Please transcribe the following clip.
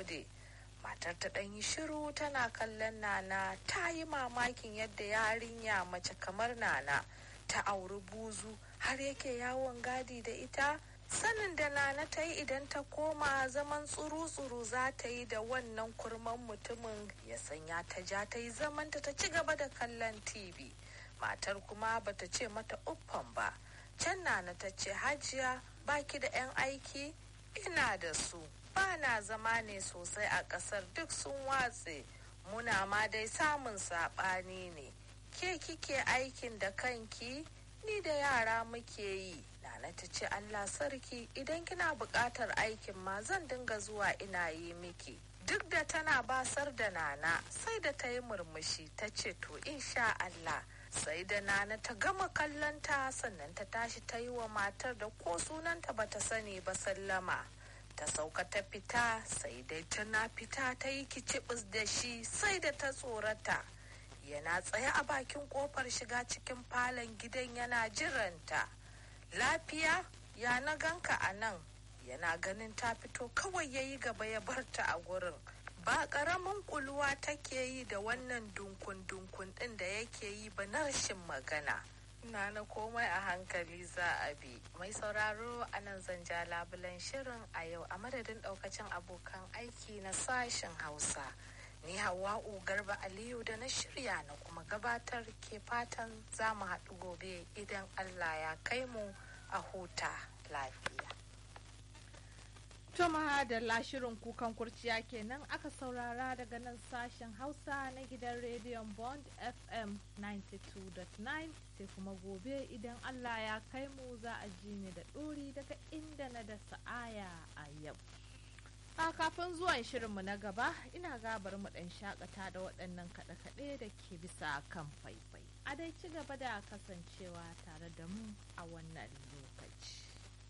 gode matar ta ɗan yi shiru tana kallon nana ta yi mamakin yadda yarinya mace kamar nana ta auri buzu har yake yawon gadi da ita sanin da nana ta yi idan ta koma zaman tsuru-tsuru za ta yi da wannan kurman mutumin ya sanya ta ja ta yi zamanta ta ci gaba da kallon tv matar kuma bata ce mata uffan ba can nana ta ce hajiya baki da 'yan aiki ina da su ba na zama ne sosai a ƙasar duk sun watse muna ma dai samun saɓani ne ke kike aikin da kanki ni da yara muke yi nana ta ce allah sarki idan kina buƙatar aikin ma zan dinga zuwa ina yi miki duk da tana basar da nana sai da ta yi murmushi ta ce to insha allah sai da nana ta gama kallonta sannan ta tashi ta yi wa matar da ko sunanta bata sani ba sallama ta sauka ta fita sai dai tana fita ta yi kicibis da shi sai da ta tsorata yana tsaye a bakin kofar shiga cikin falon gidan yana jiranta lafiya ya na ganka a nan yana ganin ta fito kawai ya yi gaba ya barta a gurin ba ƙaramin kuluwa take yi da wannan dunkun-dunkun ɗin da yake yi ba na rashin magana na na komai a hankali za a bi mai sauraro a nan zan ja labulen shirin a yau a madadin ɗaukacin abokan aiki na sashen hausa ni hawa'u garba aliyu da na shirya na kuma gabatar ke fatan za mu haɗu gobe idan allah ya kai mu a huta lafiya To da shirin kukan kurciya kenan aka saurara daga nan sashen Hausa na gidan rediyon Bond FM 92.9 sai kuma gobe idan Allah ya kai mu za a ji ni da ɗori daga inda na da sa'aya a yau. A kafin zuwan shirinmu na gaba ina gabar mu ɗan shakata da waɗannan kaɗe-kaɗe da ke bisa kan faifai. A dai ci gaba da kasancewa tare da mu a wannan lokaci.